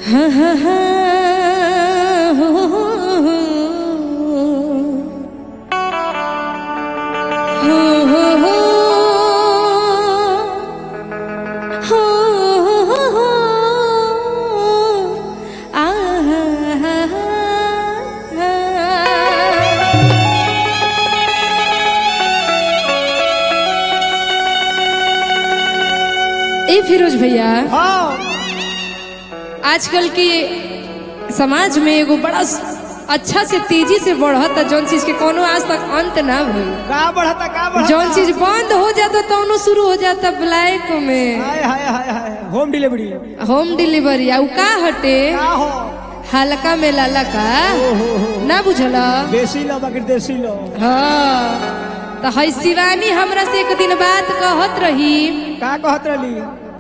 हाँ हाँ हाँ हो, हो, हो, हो, हो, हो, हो, हो, हो, आ, हा, हा, हा। ए फिरोज भैया हाँ आजकल के समाज में एगो बड़ा स- अच्छा से तेजी से बढ़ता जौन चीज के कोनो आज तक अंत ना भइल का बढ़ता का बढ़ता जौन चीज बंद हो जाता तौनो शुरू हो जाता ब्लैक में हाय हाय हाय हाय होम डिलीवरी होम डिलीवरी आ उ का हटे का हो हल्का में लाला का ना बुझल देसी लो बाकी देसी लो हाँ तो है शिवानी हमरा से एक दिन बात कहत रही का कहत रहली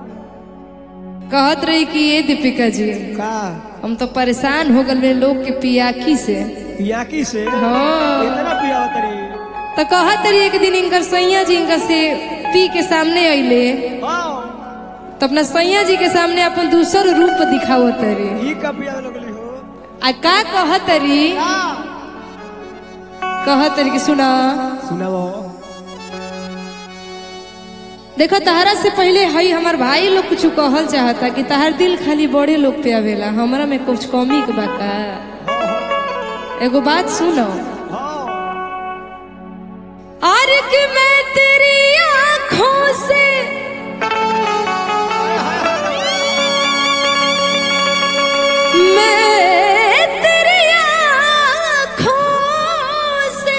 कहत रही कि ये दीपिका जी का हम तो परेशान हो गए लोग के पियाकी से पियाकी से हाँ कितना पिया तरी तो कहत रही एक दिन इनकर सैया जी इनकर से पी के सामने अइले हाँ तो अपना सैया जी के सामने अपन दूसर रूप दिखावत रही ई का पिया लगली हो आ का कहत रही का कहत रही कि सुना सुनाओ देखो तहरा से पहले हई हमार भाई लोग कुछ कहल चाहता कि तहार दिल खाली बड़े लोग पे आवेला हमरा में कुछ कमी के बा का एगो बात सुनो हाँ और कि मैं तेरी आंखों से मैं तेरी आंखों से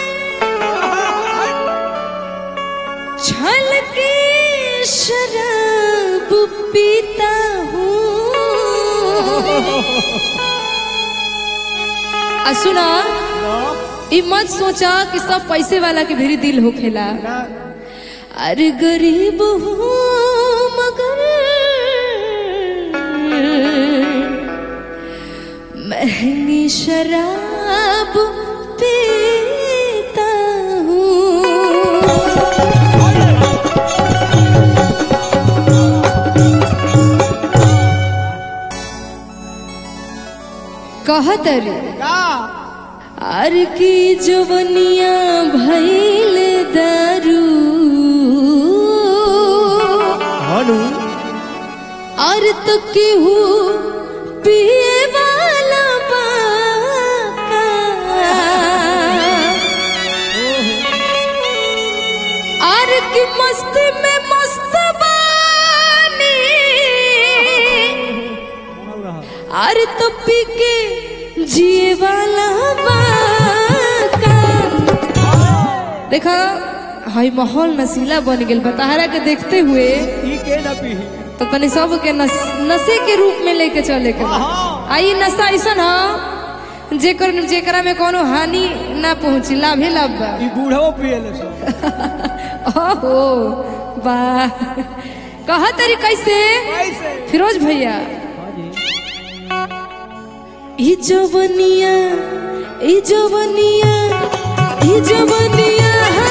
छलकी शराब पीता हूँ आ सुना ई मत सोचा कि सब पैसे वाला के भी दिल होखेला ना अरे गरीब हूँ मगर महंगी शराब पीता हूँ कहत रे का आर की जवनिया भैल दारू हनु और तो केहू पिए वाला बाका और की मस्त में मस्त बानी और तो पी के जिए वाला बाका देखा हाई माहौल नशीला बन गेल बताहरा के देखते हुए ई के ना पी तो तनी सब के नस, नशे के रूप में लेके चले के बा। आ ई नशा ऐसन ह जेकर जेकरा में कोनो हानि ना पहुंची लाभे लाभ बा ई बूढ़ो पिएले सो ओहो वाह कहा तरी कैसे कैसे फिरोज भैया ई जवनिया ई जवनिया ई जवनिया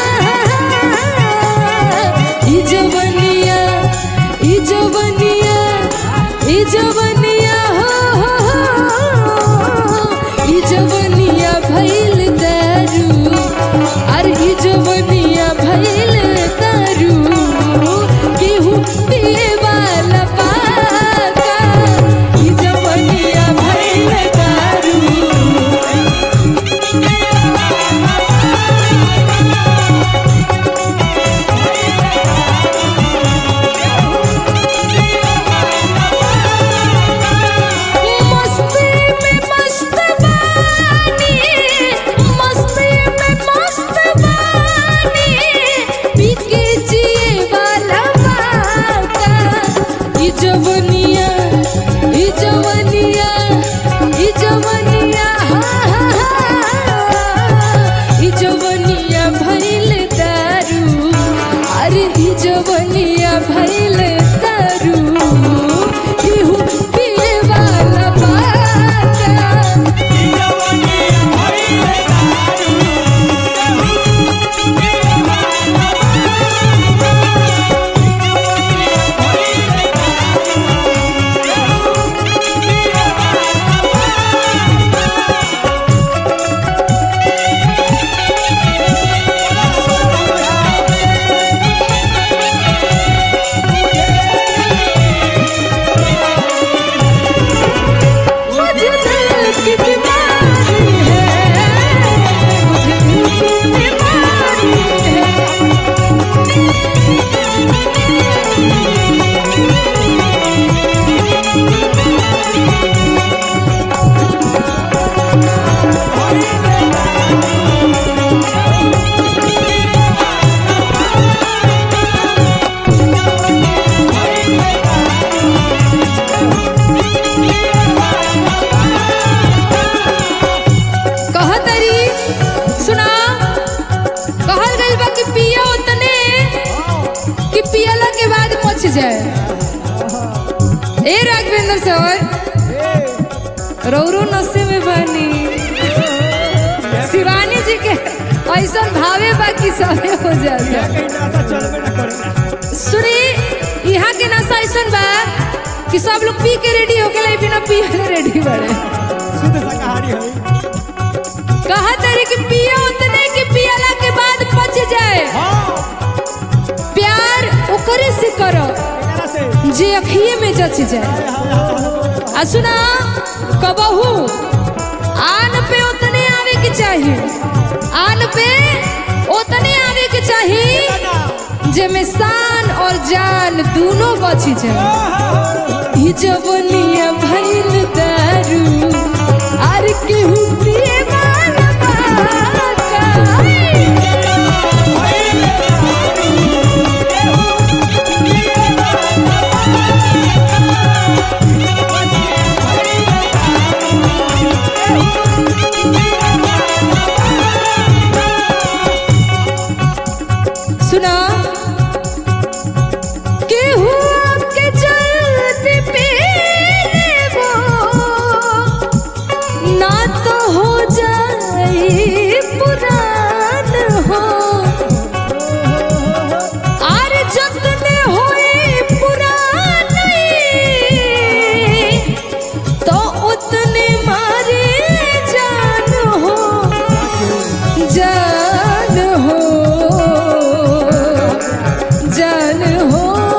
ई जवनिया ई जवनिया ई जवनिया हो हो, हो ई जवनिया भइल दारू अरे ई जवनिया भइल दारू केहू पिए वाला पाका ई जवनिया भइल दारू मस्ती में मस्त बानी मस्ती में मस्त बानी पीके जिए वाला बाका ई जवनिया ई जवनिया ई जवनिया हा हा हा ई जवनिया भइल दारू अरे ई जवनिया भइल दारू केहू पिए वाला बाका जाए ए राघवेंद्र सर ए रौरो नशे में बनी शिवानी जी के ऐसा भावे बाकी सबे हो जाता कहीं नाता चलबे ना करेला सुनी यहाँ के नशा ऐसा बा कि सब लोग पी के रेडी हो गए बिना पिए रेडी बड़े शुद्ध शाकाहारी है कहा तारे कि पिए उतने कि पियला के बाद पच जाए हाँ प्यार ओकरे से करो एकरा से जे अखिए में जच जाए आ सुना कबहू आन पे उतने आवे के चाहिए आन पे उतने आवे के चाहिए ना जेमे शान और जान दोनों बची जाए ई जवनिया भइल दारू आर केहू पिए वाला बाका। सुना केहू के जल्दी पी लेबो, ना तो हो जाई पुरान हो आर जतने होई पुरानी तो उतने मारे जान हो जान हो जान हो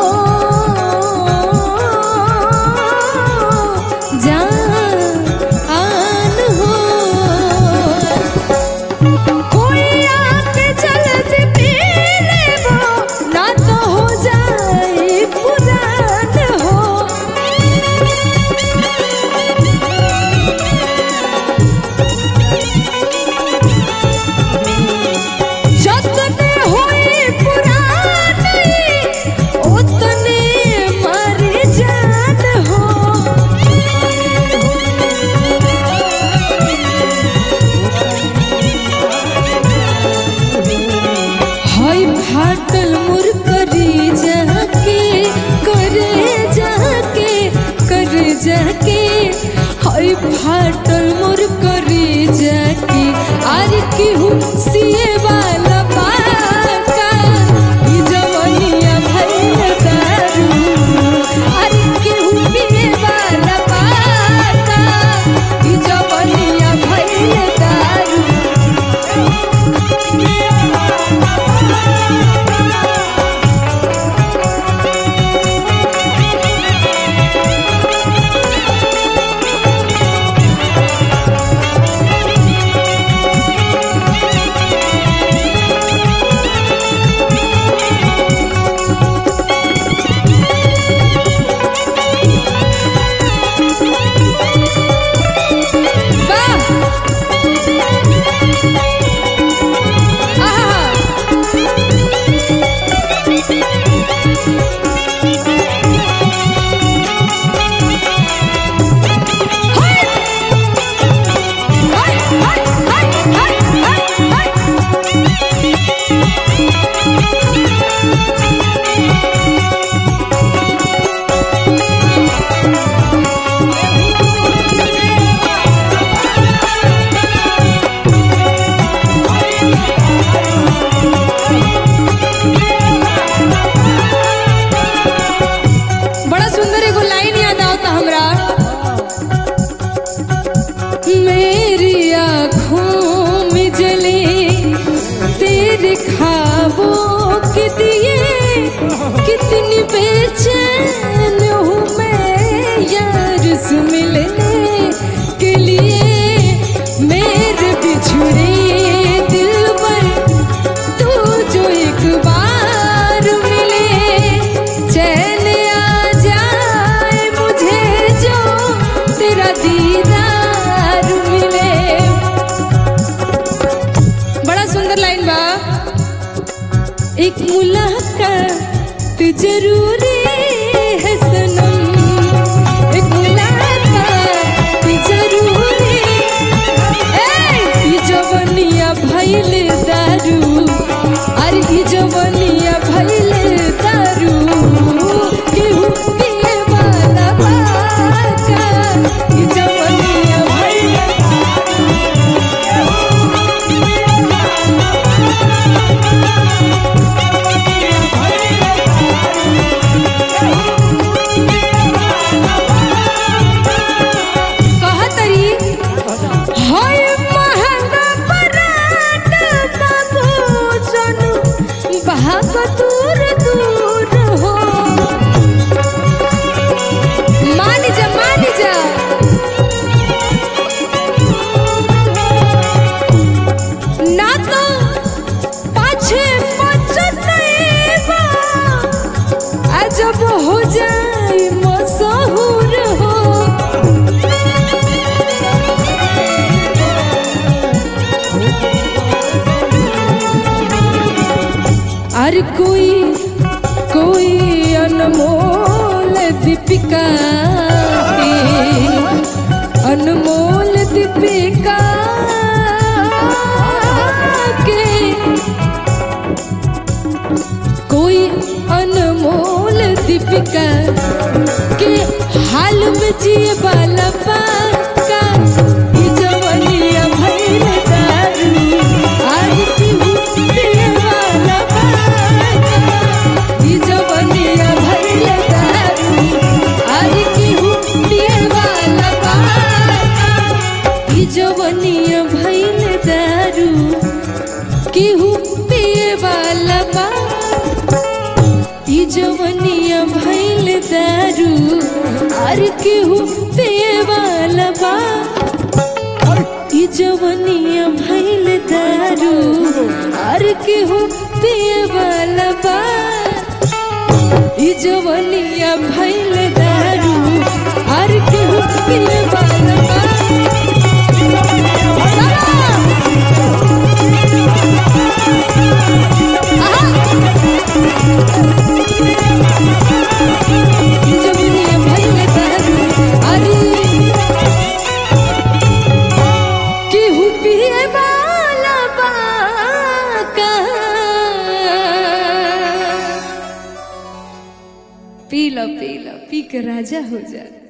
जान हो कोई आके जल्दी पी लेबो ना तो हो जाए पुरान हो जतने होई पुरानी उतने मर जान हो हाय फाटल मुर करी जाके करे जाके करे जाके हाय फाटल मुर करी जाके आर केहू सिए वाला बाका ई जवनिया भइल दारू आर केहू पिए वाला बाका ई जवनिया भइल दारू वाह आहा हाय हाय हाय हाय हाय हाय बड़ा सुंदर एगो लाइन याद आता हमरा मेरी आँखों में जले तेरे ख्वाबों के दिए कितनी बेचैन हूँ मैं यार से मिलने के लिए मेरे बिछड़े दिल पर तू जो एक बार मिले चैन आ जाए मुझे जो तेरा दीदार मिले बड़ा सुंदर लाइन बा एक मुलाकात जरूरी है सनम एक मुलाकात जरूरी ए ई जवनिया भइल दारू अरे ई जवनिया भइल दारू जब हो जाए मशहूर हो अरे कोई कोई अनमोल दीपिका के अनमोल दीपिका के कोई अनमोल दीपिका के हाल में जिए वाला पाका ई जवनिया भइल दारू आज पीहू पिए वाला पाका ई जवनिया भइल दारू आज पीहू पिए वाला पाका ई जवनिया भइल दारू केहू पिए वाला बा ई जवनिया भइल दारू आर केहू पिए वाला बा ई जवनिया भइल दारू आर केहू पिए वाला बा ई जवनिया भइल दारू आर केहू पिए वाला बा जवनिया भइल दारू अरे केहू पिए वाला बाका पी लो पी लो पी के राजा हो जा